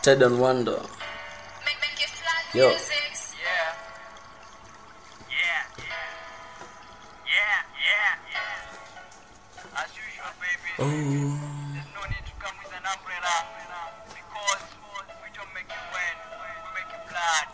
Ted and Wonder. Make, make it flat Yo. music. Yeah. Yeah. Yeah, yeah, yeah. As usual, baby. Oh, There's no need to come with an umbrella because we don't make it wet. We make it flat.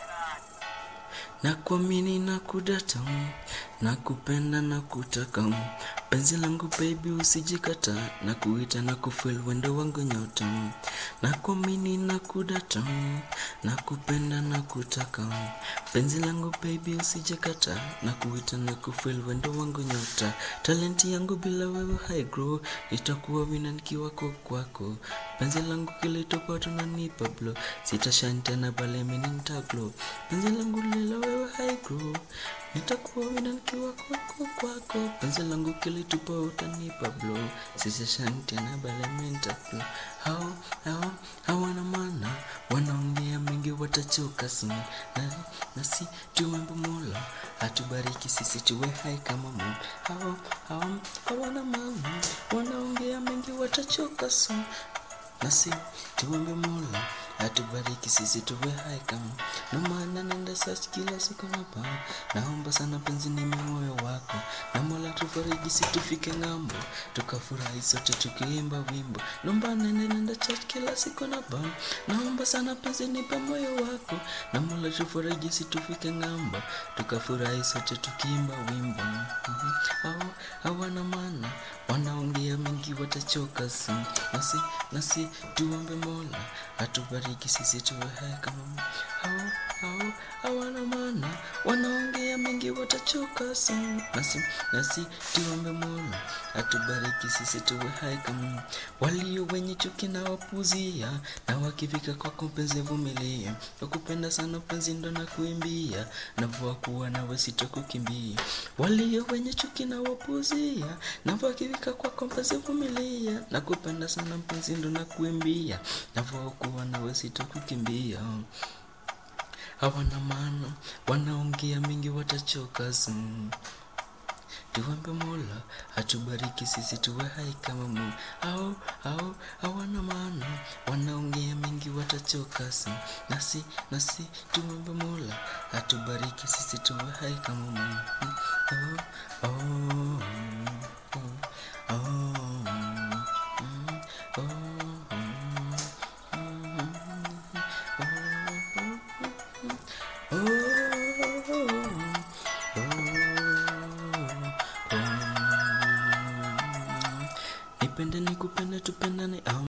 nakuamini na kudata, nakupenda na kutaka, penzi langu baby usijikata, na kuita na kufeel wendo wangu nyota, nakuamini na kudata, nakupenda na kutaka, penzi langu baby usijikata, na kuita na kufeel wendo wangu nyota, talenti yangu bila wewe high grow, nitakuwa wina nikiwa kwa kwako, penzi langu kilitoka tunanipa blow, sitashan tena bale mimi nitaglow, penzi langu lila wewe high grow, nitakuwa wina nikiwa kwako kwako, penzi langu kilitupa utanipa blow, sitashan tena bale mimi nitaglow, hao hao hawana maana, wanaongea mengi watachoka soon, na nasi tuwembe Mola atubariki sisi tuwe hai kama Mungu. Hao hao hawana maana, wanaongea mengi watachoka soon, nasi tuombe Mola atubariki sisi tuwe hai kama no maana nenda search kila siku na pa naomba sana penzi ni moyo wako na Mola tufariji si tufike ng'ambo tukafurahi sote tukiimba wimbo naomba nene nenda church kila siku na pa naomba sana penzi nipe moyo wako na Mola tufariji si tufike ng'ambo tukafurahi sote tukiimba wimbo Mhm. hao hawana maana wanaongea mengi watachoka si nasi nasi tuombe Mola atubariki sisi tuwe hai kama Mungu. hao hao hawana maana wanaongea mengi watachoka si nasi nasi tuombe Mola atubariki sisi tuwe hai kama Mungu. walio wenye chuki na wapuzia na wakifika kwako mpenzi vumilia wakupenda sana penzi ndo na kuimbia na vua kuwa nawe sitokukimbia walio wenye chuki na wapuzia na wakifika kwako mpenzi vumilia na kupenda sana mpenzi ndo na kuimbia na vua kuwa nawe sitokukimbia hawana maana wanaongea mingi watachoka soon. Tuombe Mola atubariki sisi tuwe hai kama Mungu. Au au hawana maana wanaongea mengi watachoka si nasi nasi tuombe Mola atubariki sisi tuwe hai kama Mungu. Oh, oh, oh, oh, mm, oh, mm, oh, oh, Nipende nikupende tupendane au